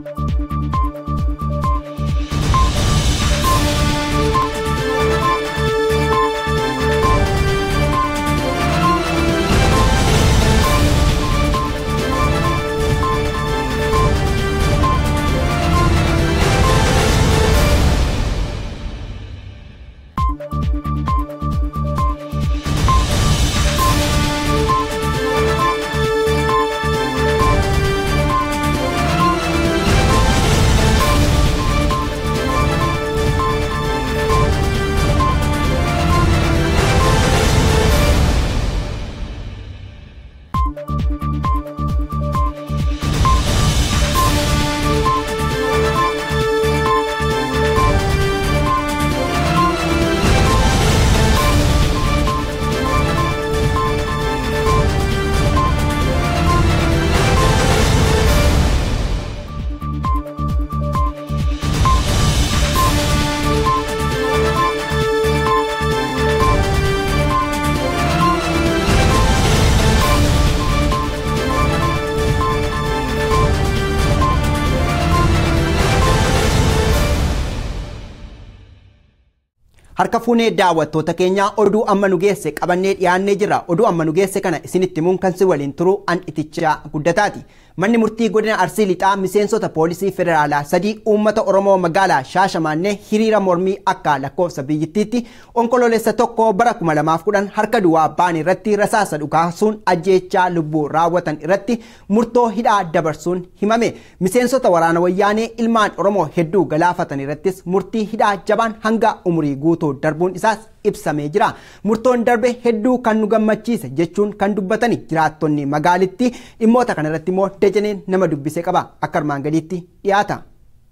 Harka fuunee daawwattoota keenyaa oduu amma nu geesse qabannee dhiyaannee jira. Oduu amma nu geesse kana isinitti himuun kan si waliin turu an itichaa guddataati. Manni murtii godina Arsii Lixaa miseensota poolisii federaalaa sadii uummata Oromoo magaalaa Shaashamaannee hiriira mormii akka lakkoofsa biyyittiitti onkololeessa tokko bara 2010 harka duwwaa ba'an irratti rasaasa dhukaasuun ajjeechaa lubbuu raawwatan irratti murtoo hidhaa dabarsuun himame. Miseensota waraana wayyaanee ilmaan Oromoo hedduu galaafatan irrattis murtii hidhaa jabaan hanga umurii guutuu darbuun isaas ibsamee jira. Murtoon darbe hedduu kan nu gammachiise jechuun kan dubbatani jiraattonni magaalitti dhimmoota kanarratti immoo dajaneen nama dubbise qaba. Akka armaan gadiitti dhiyaata.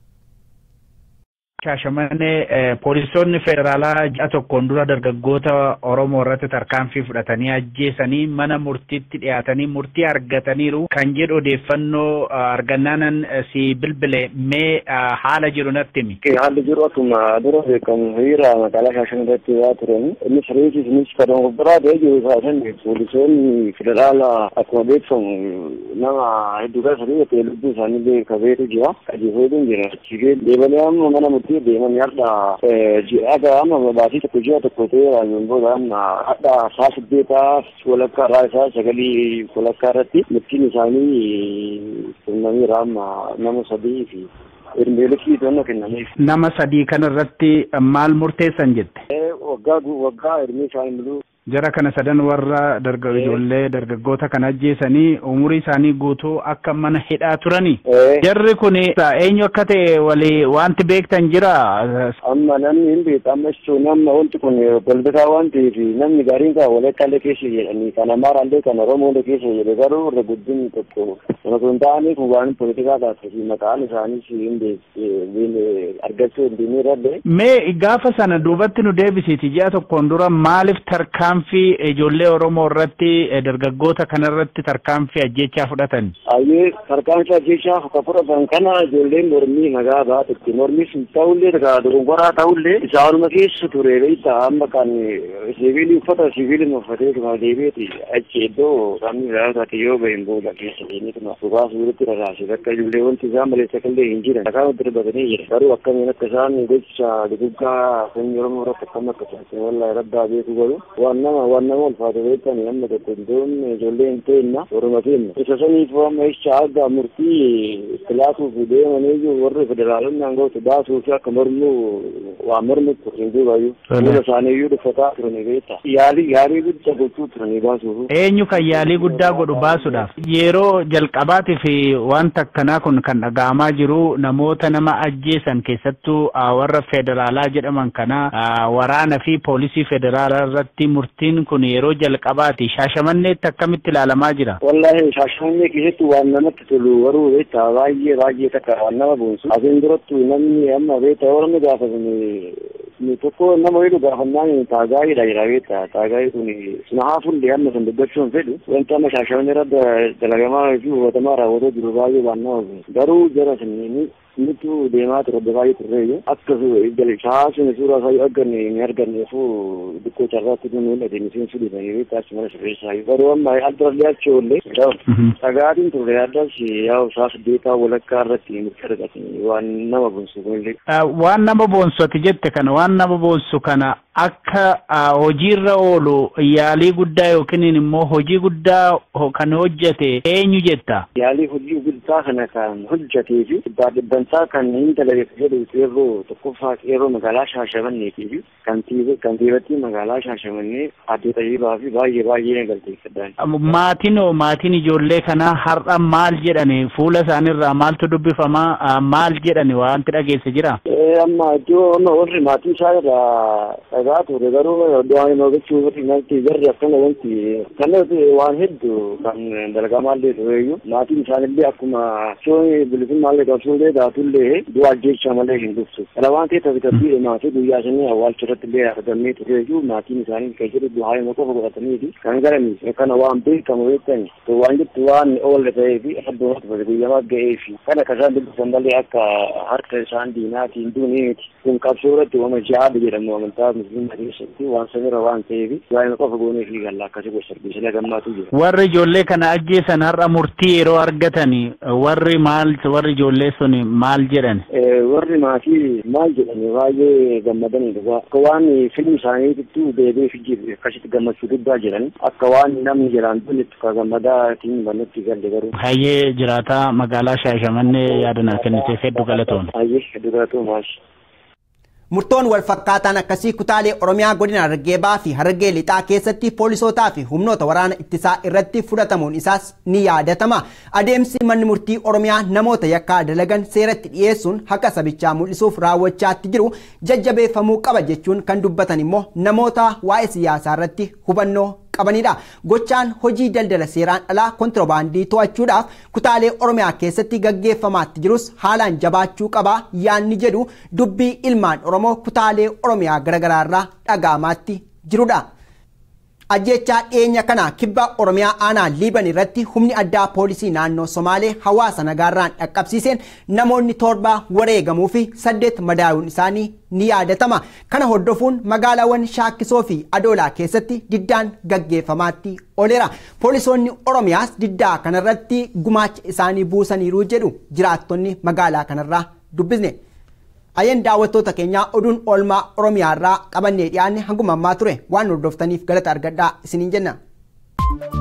Shaashamannee poolisoonni federaalaa ji'a tokkoon dura dargaggoota Oromoo irratti tarkaanfii fudhatanii ajjeesanii mana murtiitti dhiyaatanii murtii argataniiru kan jedhu odeeffannoo argannaanan si bilbile mee haala jiru natti himi. Haalli jiru akkuma dura beekamu hiriira magaalaa Shaashamannee irratti waa turan innis reetis innis kan biraa ta'ee jiru isaasan poolisoonni federaalaa akkuma beekamu nama hedduu kan sadii ta'e lubbuu isaanii kabeetu jira qajeelfamee jira. Deebilee amma mana murtii irratti deeman har'a ji'a amma baatii tokko ji'a tokko ta'e raayyoon booda amma har'a saa siddeetaa walakkaa irraa isaa sagalii walakkaa irratti murtiin isaanii kennameera amma nama sadii fi ermeelekii to'annoo kennameef. Nama sadii kana irratti maal murteessan jette? Waggaa waggaa ermee isaanii mul'u. Jara kana sadan warra ijoollee dargaggoota kana ajjeesanii umurii isaanii guutuu akka mana hidhaa turani. Jarri kun eenyu akka ta'e walii wanti beektan jira. Amma namni hin beeku amma jechuun amma wanti kun balbataa waan ta'eef namni gaariin kan walakkaalee keessa jedhanii kan amaaraallee kan oromoolee keessa jedhe garuu irra guddin tokko kana kun ta'anii kun waan poolitikaa taasise maqaan isaaniis hin beeku argachuu hin deemee Mee gaafa sana duubatti nu deebisiiti ji'a tokkoon dura maaliif tarkaan tarkaanfii ijoollee Oromoo irratti dargaggoota kana irratti tarkaanfii ajjechaa fudhatan. Ayyee tarkaanfii ajjechaa akka fudhatan kana ijoolleen mormii nagaa baatutti mormii sun ta'ullee dogongoraa ta'ullee isaanuma keessa ture beektaa amma kan siviilii uffata siviilii uffatee tuma deebiiti achi iddoo sabni raawwate yoo bahin booda keessa deemee tuma dhugaa suuritti rarraase bakka ijoollee wanti isaan maleessa kallee hin jiran dhagaa wanti darbatanii jira garuu akkamiin akka isaan gocha duguggaa sanyii Oromoo irratti akkam akka taasisan wallahi rabbii beeku godhu waan nama waan nama ulfaatu beektan amma tokko iddoon ijoollee hin ta'inna oroma kenna isa saniif amma jecha aga murtii istilaatuuf deemanii warri federaalonni aangoota baasuu fi akka mormuu waa mormu turin duubayyuu fuula isaaniiyyuu dhuffataa turani beekta yaalii yaalii guddaa gochuu turanii baasuuf. Eenyu kan yaalii guddaa godhu baasuudhaaf yeroo jalqabaatiif wanta akkanaa kun kan dhaga'amaa jiru namoota nama ajjeesan keessattuu warra federaalaa jedhaman kana waraana fi poolisii federaalaa irratti murtiin kun yeroo jalqabaati shaashamanneetti akkamitti ilaalamaa jira. Wallahi shaashamannee keessatti waan namatti tolu garuu beektaa baay'ee baay'ee takka waan nama boonsu. Asiin durattu namni amma beektaa warra gaafatame tokko nama jedhu gaafannaan taagaayidha jira beekta taagaayii kun sinahaa fuullee amma kan dubbachuu hin fedhu wanti amma shaashaman irra dalagamaa fi hubatamaa raawwatee jiru baay'ee waan nama garuu jara siniini nutu deemaa ture adda baay'ee turreeyyu akka shahaa sun suuraa isaa arganne ni arganneefu dikkoo carraatti nu mul'ate miseensu dhibanii beekta achi mana sirreessaa garuu amma aldarallee achi oollee dhagaatiin turre addas yaa'u isaa saddeetaa walakkaa irratti nutti argate waan nama bonsu kunillee. Waan nama boonsu ati jette kana waan nama boonsu kana akka hojiirra oolu yaalii guddaa yookiin immoo hojii guddaa kan hojjete eenyu jetta? Yaalii hojii guddaa kana kan hojjetee fi dhibbaa dhibbantaa kan hin dalagatu jedhu qeerroo tokkoffaa qeerroo magaalaa Shaashamanneetii fi kantiibattii magaalaa Shaashamannee addee Tayyibaa fi baay'ee baay'ee galteeffadhaan. Maatiin hoo maatiin ijoollee kanaa har'a maal jedhani fuula isaaniirraa maaltu dubbifamaa maal jedhani wanti dhageesse jira? Amma iddoo amma warri maatii isaa irraa dhagaa ture garuu waan hin hojjechuu irratti natti jarri akkana wanti kanas waan hedduu kan dalagamaallee tureeyyu maatiin isaanillee akkuma shooni bilisummallee qabsuullee daatullee du'a jecha malee hin dhuftu. Kana waan ta'eef tasgabbii maatii guyyaa sanii awwaalcha irratti illee argamee tureeyyu maatiin isaanii kan jedhu du'aa hima qofa godhatanii kan galanii kana waan beekamu beektan waan jettu waan oolle ta'ee fi addumatti guyyamaa ga'ee fi kana kasaan dubbisan malee akka harka isaan diinaatiin duunii miti kun qabsoo irratti wama jihaada jedhamu amantaa musliimaa keessatti waan sanirra waan ta'eef waa'ee qofa goonee fi galla akkasii gosa sarbisila gammaatu jira. Warri ijoollee kana ajjeesan har'a murtii yeroo argatan warri maal warri ijoollee sun maal jedhan? Warri maatii maal jedhan baay'ee gammadanidha. Akka waan filmi isaaniitti deebi'ee fi akkasitti gammachuu guddaa jiran akka waan namni jedhaan dunetti ka gammadaatiin bannutti galle garuu. Hayyee jiraataa magaalaa Shaashamannee yaada naa kenniteef hedduu galatoomne. Hayyee hedduu galatoomaa. Murtoon wal fakkaataan akkasii kutaalee Oromiyaa godina Harargee Bahaa fi Harargee Lixaa keessatti poolisootaa fi humnoota waraana ittisaa irratti fudhatamuun isaas ni yaadatama. Adeemsi manni murtii Oromiyaa namoota yakkaa dalagan seeratti dhiyeessuun haqa sabichaa mul'isuuf raawwachaatti jiru jajjabeeffamuu qaba jechuun kan dubbatan immoo namoota waa'ee siyaasaa irratti hubannoo qabanidha. Gochaan hojii daldala seeraan alaa kontiroobaandii to'achuudhaaf kutaalee Oromiyaa keessatti gaggeeffamaatti jirus haalaan jabaachuu qaba yaanni jedhu dubbii ilmaan Oromoo kutaalee Oromiyaa garaagaraa irraa dhaga'amaatti jirudha. Ajjechaa dhiyeenya kana kibba Oromiyaa aanaa Liiban irratti humni addaa poolisii naannoo Somaalee hawaasa nagaarraan dhaqqabsiiseen namoonni torba wareegamuu fi saddeet madaa'uun isaanii ni yaadatama. Kana hordofuun magaalaawwan Shaakkisoo fi Adoolaa keessatti diddaan gaggeeffamaatti ooleera. Poolisoonni Oromiyaas diddaa kanarratti gumaacha isaanii buusaniiru jedhu jiraattonni magaalaa kanarraa dubbisne. Ayyeen daawwattoota keenyaa oduun oolmaa Oromiyaa irraa qabannee dhiyaanne hanguma ammaa ture waan hordoftaniif galata argadhaa isiniin jenna.